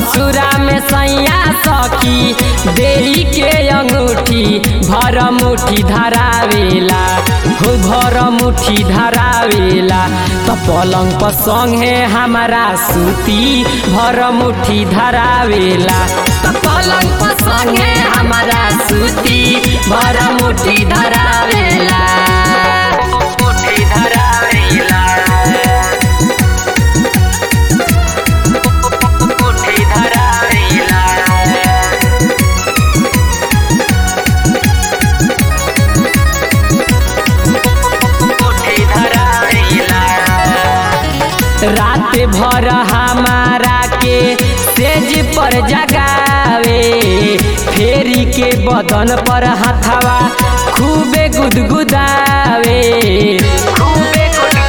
ससुरा में सैया सखी देरी के अंगूठी भर मुठी धरावेला हो भर मुठी धरावेला त पलंग पर संगे हमारा सूती भर मुठी धरावेला त पलंग पर संगे हमारा सूती भर मुठी धरावेला मुठी धरावेला मुठी धरावेला मुठी धरावेला रात भर हमारा के तेज पर जगावे फेरी के बदन पर हथवा खूबे गुदगुदावे खूबे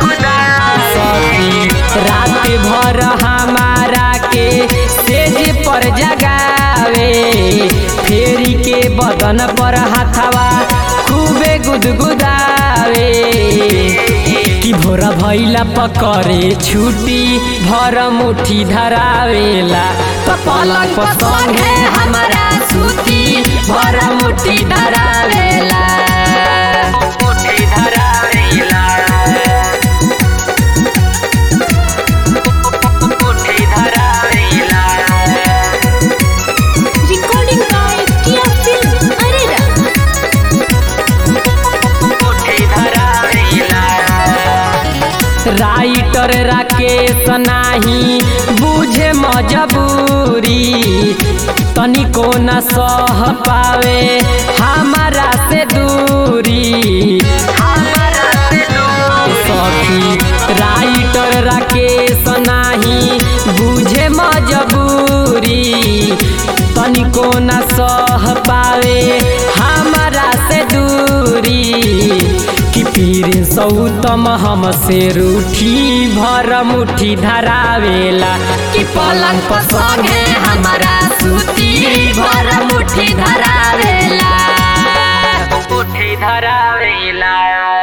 सखी रात भर हमारा के तेज पर जगावे फेरी के बदन पर हथवा खूबे गुदगुदावे कि भोरा भैला पकड़े छुटी भर मुठी धरावेला त पलक पर संगे हमारा सूती भर मुठी धरावेला मुठी धरावेला मुठी धरावेला Recording by Kia Film Arena. Writer Rakesh नाही बुझे मजबूरी तनिको न सह पावे हमारा से दूरी सखी राइटर राकेश नाही बुझे मजबूरी तनिको न सह पावे हमारा से दूरी कि पीर सौतम हमसे रूठी भर मुठी धरावेला कि पलंग पर संगे हमारा सूती भर मुठी धरावेला मुठी धरावेला